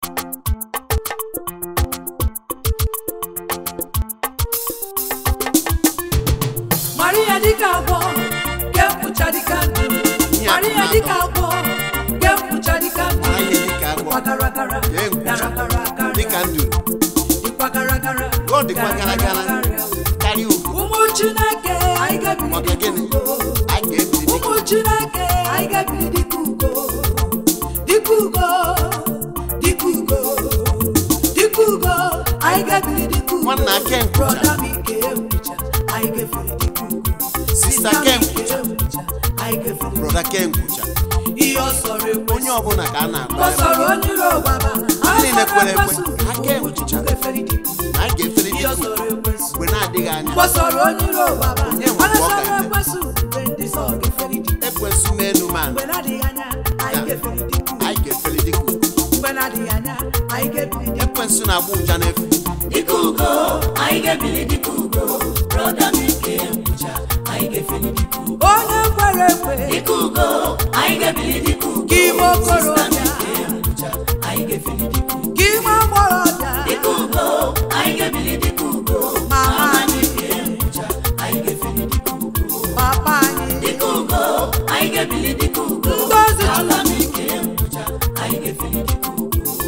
Maria dịka agwọ ga-ekwucha dịka ndụ Maria dịka agwọ ga-ekwucha dịka ndụ Mara ihe dịka agwọ Dịkwa gara gara ga-enkwucha gara gara gara dịka nduru dịkwa gara gara Ọ dịkwa gara gara karịa ugwu ụmụ Chineke anyị ga-ebili maka dịka gịnị ugo anyị ga-ebili dịka ụmụ Chineke anyị ga-ebili dịka ugo dịka ugo dịka ugo dịka ugo anyị ga-ebili dịka ugo Nwanna aka nkwụcha. Brọda m ike nkwụcha anyị ga-efere dịka ugo Sista Sista m Ken ike nkwụcha anyị ga-efere brọda ke nkwụcha ihe ọ sọrọ ekwe onye ọbụla ka a na-akpọ ọ sọrọ onye iro gbaba Ndị niile kwere ekwe, aka aka enwụchicha. ga-efere dịka ugo na anyị ga-efere ihe ọ dịka sọrọ ekwesu mgbe na-adịghị anya gbasọrọ onye iro gbaba Onye nwe mana mgbe ọ sọrọ ga-eme. ekwesu mgbe ndị sọ ga-efere dịka ekwensu n'elu man mgbe na-adịghị anya anyị ga-efere dịka ugo anyị ga-efere dịka ugwu mgbe na-adịghị anya anyị ga-ebili dịka ekwensu na-agba ụja n'efu dịka ugo anyị ga-ebili dịka ugo brọda m ike ngwụcha anyị ga-efeli dịka ugo onye kwere ekwe dịka ugo anyị ga-ebili dịka ugo ka ime okorobịa ike ngwụcha anyị ga-efeli dịka ugo ka ime agbọghọbịa dịka ugo anyị ga-ebili dịka ugo mama anyị ike ngwụcha anyị ga-efeli dịka ugo papa anyị dịka ugo anyị ga-ebili dịka ugo Ngozi ala m ike ngwụcha anyị ga-efeli dịka ugo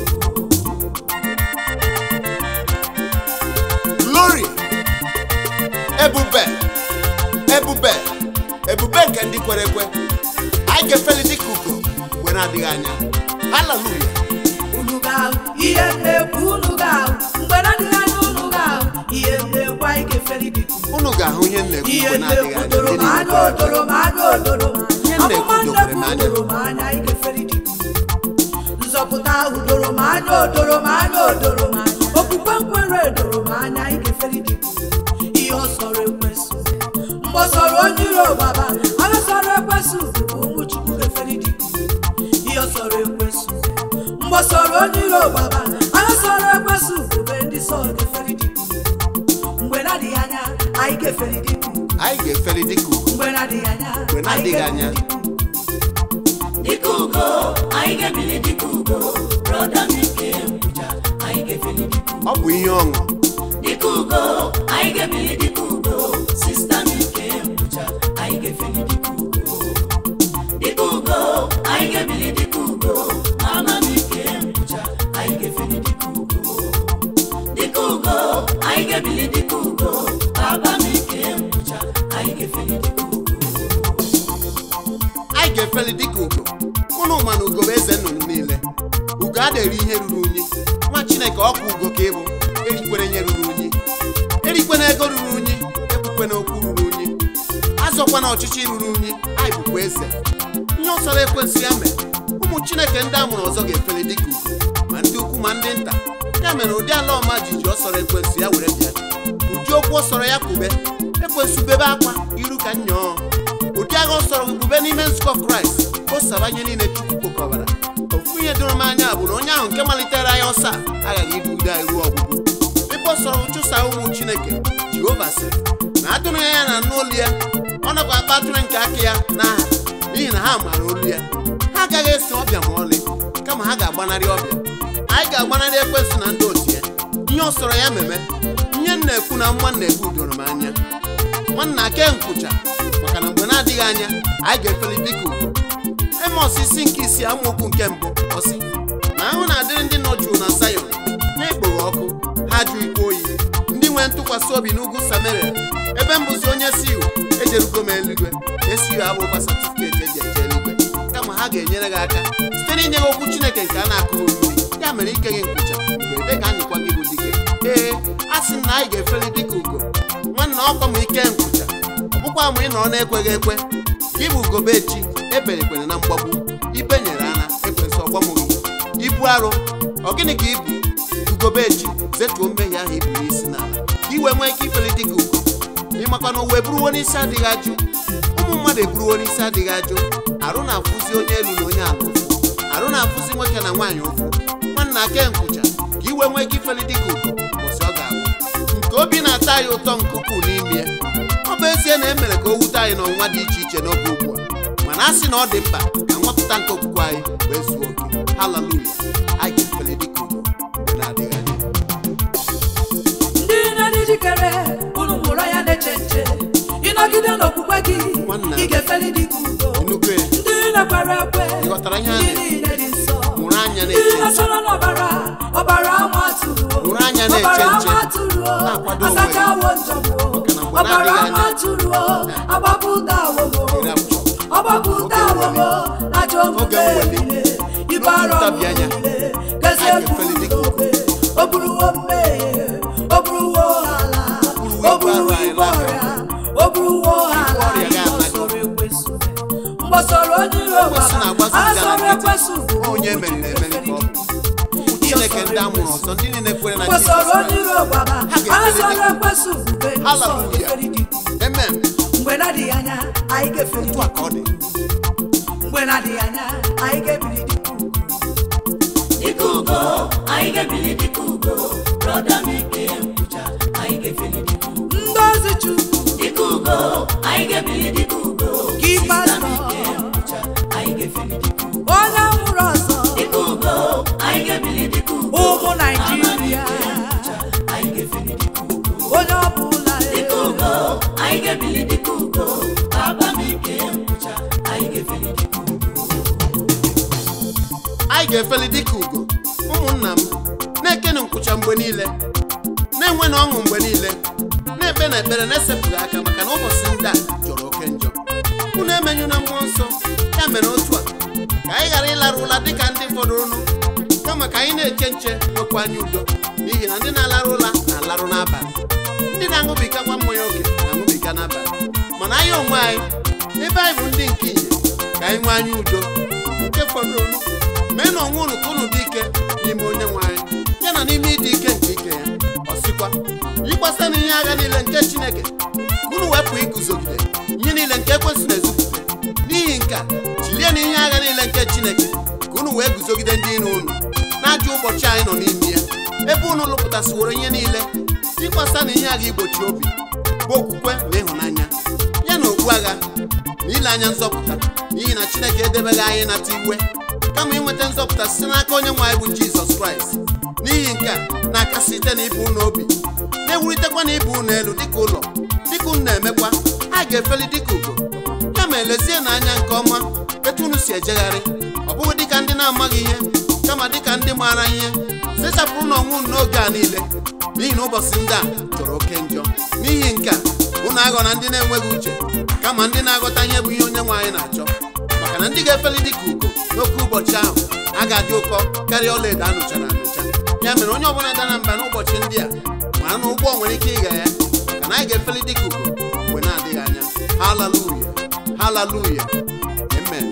glory ebube ebube ebube nke ndị kwere ekwe anyị ga-efeli dịka ugo mgbe na-adịghị anya haleluya unu ga-ahụ ihe na-ekwu unu ga-ahụ mgbe na-adịghị anya unu ga-ahụ ihe na-ekwu anyị ga-efere dịka ugo unu ga-ahụ ihe m na-ekwu ihe mgbe na-adịghị na-ekwu anya doro m ndị niile anya kwere ekwe. odoro m anya odoro m Ihe m na-ekwu amụma dokwere m nnekwu anya. doro m anya anyị ga-efere dịka ugo nzọpụta ahụ doro m anya odoro m anya odoro m anya okwukwe nkwere doro m anya anyị ga-efere dịka ugo ihe ọ sọrọ ekwesị mgbe ọ sọrọ onye iro gbaba agha sọrọ ekwesị bụ ụmụ chukwu ga-efere dịka ugo ihe ọ sọrọ ekwesị mgbe ọ sọrọ onye iro gbaba agha sọrọ ekwesị bụ ndị sọ ga-efere dịka ugo mgbe na-adịghị anya anyị ga-efere dịka ugo anyị ga-efeli dịka ugo mgbe na-adịghị anya Mgbe na-adịghị anyị anya. ga-efere dịka ugo. dịka ugo anyị ga-ebili dịka ugo brọda m ike ngwụcha anyị ga-efeli dịka ugo ọ bụ ihe ọṅụ dịka ugo anyị ga-ebili dịka ugo sista m ike ngwụcha anyị ga-efeli dịka ugo dịka ugo anyị ga-ebili dịka ugo mama m ike ngwụcha anyị ga-efeli dịka ugo dịka ugo anyị ga-ebili dịka ugo baba m ike ngwụcha anyị ga-efeli dịka ugo anyị ga-efeli dịka ugo unu ma na ugo bụ eze nnụnụ niile ugo a na-eri ihe ruru unyi nwa chineke ọkwa ugo ka ịbụ erikwere ihe ruru unyi erikwena ego ruru unyi ekwukwena okwu ruru unyi azọkwana ọchịchị ruru unyi anyị bụkwa eze ihe ọsọrọ ekwensị ya mere ụmụ chineke ndị a mụrụ ọzọ ga-efeli dịka ugo ma ndị ukwu ma ndị nta ya mere ụdị ala ọma jiji ọsọrọ ekwensị ya were bịa ụdị okwu ọsọrọ ya kwube ekwensụ bebe akwa iru ka nyọọ ụdị agha ọsọrọ bube n'ime nzukọ kraịst o sabanye niile chukwu kpokọbara ofu ihe doro m anya bụ na onye ahụ nke malitere anyị ọsọ a aghaghị idu ude anyị ruo ọgwụgwụ ebe ọ sọrọ chụsa ụmụ chineke jehova sịrị na atụrụ ya ya na anụ olu ya ọ nakwa akpa atụrụ nke aka ya n'aha n'ihi na ha maara olu ya ha agaghị eso ọbịa ma ọlị kama ha ga-agbanarị ọbịa anyị ga-agbanarị ekwensụ na ndị otu ya ihe ọ sọrọ ya meme ihe m na-ekwu na mma na-ekwu doro m anya nwanna ke nkwụcha maka na mgbe na-adịghị anya anyị ga-efeli dịka ugo emos isi nke isi amaokwu nke mbụ ọsị na ahụ na-adịrị ndị nọ jụụ na Zayọn na-ekpoghe ọkụ ha jụ ikwe oyi ndị nwere ntụkwasị obi n'ugwu Samaria ebe mbụzi onye siu ejerugo m eluigwe esiu abụkwa satifiketi eji eje eluigwe kama ha ga-enyere gị aka site n'inye gị okwu Chineke nke a na-akụghị mmiri ya mere ike gị nkwụcha mgbe ebe ka anyịkwa gị bụ dike ee a sị m na anyị ga-efeli dịka ugo nwanna ọkwa m ike nkwụcha ọ bụkwa ma ị nọrọ na-ekweghị ekwe gị bụ ugobe echi eberekwere na mgbagbu ibe nyere ana ekwensị ọgbamụghị ibu arụ ọ gịnị ka ibu ugobe echi zetuo mmehie ahụ ibu n'isi n'ala ka i wee nwee ike ifeli dịka ugo ịmakwa na ụwa eburuwo n'isi adịghị ajụ ụmụ mmadụ eburuwo n'isi adịghị ajụ arụ na-afụzi onye elu na onye ala ụfụ arụ na-afụzi nwoke na nwaanyị ụfụ nwanna ake nkwụcha ka i wee nwee ike ifeli dịka ugo ụbọchị ọ ga-abụ nke obi na-atọ anyị ụtọ nke ukwuu n'ime ya ọ bụ ezie na e mere ka o wute anyị n'ọnwa dị iche iche n'oge ugbu a mana a sị na ọ dị mkpa ka nwapụta nke okwukwe anyị wee zuo oke haleluya anyị ga-efeli dịka ugo nọgide n'okwukwe gị Nwanna. ị ga-efeli dịka ugo Enugu e. ndị na-ekwere ekwe Ị ghọtara ihe a ndị na- niile dị nsọ mụrụ anya ndị na-eche nche na-achọrọ n'ọbara ọbara ama atụrụ Mụrụ anya na-eche ọbara nche. ama atụrụ Na-akwado onwe asachawo njọgbo Maka na mgbe ọbara na-adịghị ama anya- atụrụ agbapụta awogo Iri abụọ. ọgbapụta Oge mweli. awogo ajọ Oge omume mweli. niile ibara N'oge ntabi anya. niile gezi Anyị ga-efeli dịka egwu ugo. o buruwo mmehie o buruwo ala buruwo o ibu arụ buruwo anyị ibu n'aka. ọrịa o buruwo ala ọrịa ihe ga-anago. ọsọrọ ekwesu mgbọsọrọ onye iro Ekwesu na-agbazi baba ụja na asọrọ nkịtị. ekwesu bụ onye emere emere ka ọ bụ ụmụ chineke ndị a mụrụ ọzọ ndị niile kwere na mgbọsọrọ Jizọs onye iro baba Ha ga-efeli asọrọ dịka ekwesu bube nsọ Hallelujah. efeli dịka amen mgbe na-adịghị anya anyị ga-efeli otu a ka ọ dị mgbe na-adịghị anya anyị ga-ebili dịka ugwu. dịka ugo anyị ga-ebili dịka ugo brọda m ike nkwụcha anyị ga-efeli dịka ugo ndị ozi chukwu dịka ugo anyị ga-ebili dịka ugo Gị sista m pastọ. ike nkwụcha anyị ga-efeli dịka ugo onye nwụrụ ọzọ dịka ugo anyị ga-ebili dịka ugo ụmụ naijiria anyị ga-efeli dịka ugo onye ọbụla dịka ugo anyị ga-ebili dịka ugo baba m ike nkwụcha anyị ga-efeli dịka ugo anyị ga-efeli dịka ugo ụmụnna m na-ekene nkwụcha mgbe niile na-enwe na ọṅụ mgbe niile na-ekpe na ekpere na-esepụghị aka maka na ụbọchị ndị a jọrọ oke njọ unu emenyu na mmụọ nsọ ya mere otu a ka anyị ghara ịlara ụla dịka ndị fọdụrụnụ kama ka anyị na-eche nche nwekwa anyị udo n'ihi na ndị na-alarụ ụla na-alarụ n'abalị ndị na-aṅụbiga nwa mmanya oke na-aṅụbiga n'abalị mana anyị onwe anyị ebe anyị bụ ndị nke ihe ka anyị nwee anyị udo nke fọdụrụnụ mee na onwe unu ka unu dị ike n'ime onye nwe anyị ya na n'ime ịdị ike nke ike ya ọ sịkwa yikwasị na ihe agha niile nke chineke ka unu wepụ iguzogide ihe niile nke ekwesị na-ezupụta n'ihi nke a jilie na ihe agha niile nke chineke ka unu wee guzogide ndị iro unu na-ajụ ụbọchị anyị nọ n'ime ya ebe unu lụpụtasịworo ihe niile ịkwasa na ihe agha igbochi obi bụ okwukwe na ịhụnanya ya na okpu agha na ile anya nzọpụta n'ihi na chineke edebeghị anyị nata iwe kama inweta nzọpụta site n'aka onye nwe anyị bụ jizọs kraịst n'ihi nke a na-akasi site na ibu unu obi na-ewulitekwa na ibu unu elu dịka ụlọ dịka unu na-emekwa a ga-efeli dịka ugo ya ma elezie na anya nke ọma etu unu si ejegharị ọ bụghị dịka ndị na-amaghị ihe kama dịka ndị maara ihe sechapụrụ na ọnwụ unu n'oge a niile n'ihi na ụbọchị ndị a jọrọ oke njọ n'ihi nke a unu aghọ na ndị na-enweghị uche kama ndị na-aghọta ihe bụ ihe onye nwe anyị na-achọ maka na ndị ga-efeli dịka ugo n'oke ụbọchị ahụ a ga-adị ụkọ karịa ọlaedo a nụchara anụcha ya mere onye ọbụla dara mba n'ụbọchị ndị a mara na ụgbọ nwere ike ịga ya ka na anyị ga-efeli dịka ugo mgbe na-adịghị anya haleluya haleluya amen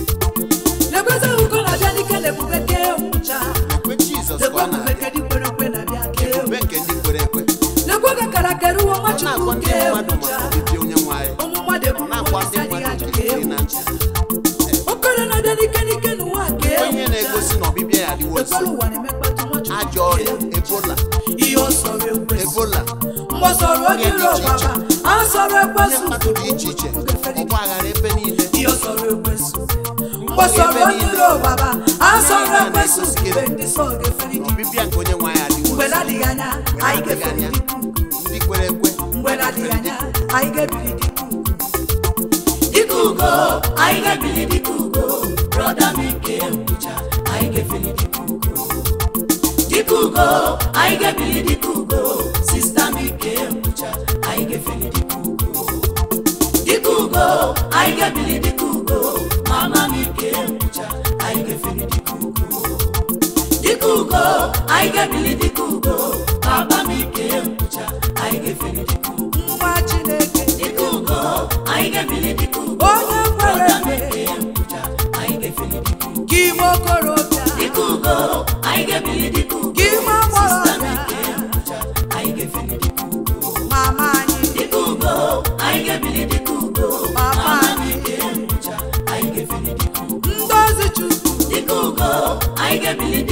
na-ekwezi ugo na-abịa dike na ebube kee nwụcha ekwe jizọs ka lekwe ọ ebube na-abịa nke dị kwere ekwe na-abịa kee ebube nke ndị kwere ekwe lekwe ka karakere uwe nwa ọ chukwu na-agwa ndị kee mmadụ nwụcha maka ọbịbịa onye nwe anyị ụmụ mmadụ ọ eburu na-agwa isi ndị adịghị mmadụ ajụ nke kee iri na nwụcha ncha okere na-abịa dike dike n'ụwa kee onye na-egosi na ọbịbịa ya adịwo nso ekwere ụwa na-emekpatụ nwa chukwu ajọ ọrịa ebola ihe ọ sọrọ ekwesị ebola mgbe ọ sọrọ onye iro ọbaba a sọrọ ihe ekwesị mmadụ dị iche iche ọgba aghara ebe niile ihe ọ sọrọ ekwesị mgbe ọ sọrọ onye iro ọbaba a sọrọ ekwesị mgbe ndị sọ ga-eferi na dị ọbịbịa nke onye nwe anyị adịwo mgbe nso na-adịghị anya Mgbe anyị na-adịghị ga-eferi anya dị ka ugo ndị kwere ekwe mgbe na-adịghị anya anyị ga-ebiri dị ka ugo dịka ugo anyị ga-ebili dịka ugo brọda m ike nkwụcha anyị ga-efeli dịka ugo dịka ugo anyị ga-ebili dịka ugo sista m ike nkwụcha anyị ga-efeli dịka ugo dịka ugo anyị ga-ebili dịka ugo mama m ike nkwụcha anyị ga-efeli dịka ugo dịka ugo anyị ga-ebili dịka ugo papa m ike nkwụcha anyị ga-efeli dịka ugo nwa chineke dịka ugo anyị ga-ebili dịka ugo onye kwere Brọda m ekwe ike nkwụcha anyị ga-efeli dịka ugo gị ime okorobịa dịka ugo anyị ga-ebili dịka ugo gị ime Sista m agbọghọbịa ike nkwụcha anyị ga-efeli dịka ugo mama anyị dịka ugo anyị ga-ebili dịka ugo Mama mama m anyị. ike nkwụcha anyị ga-efeli dịka ugo ndị ozi chukwu dịka ugo anyị ga-ebili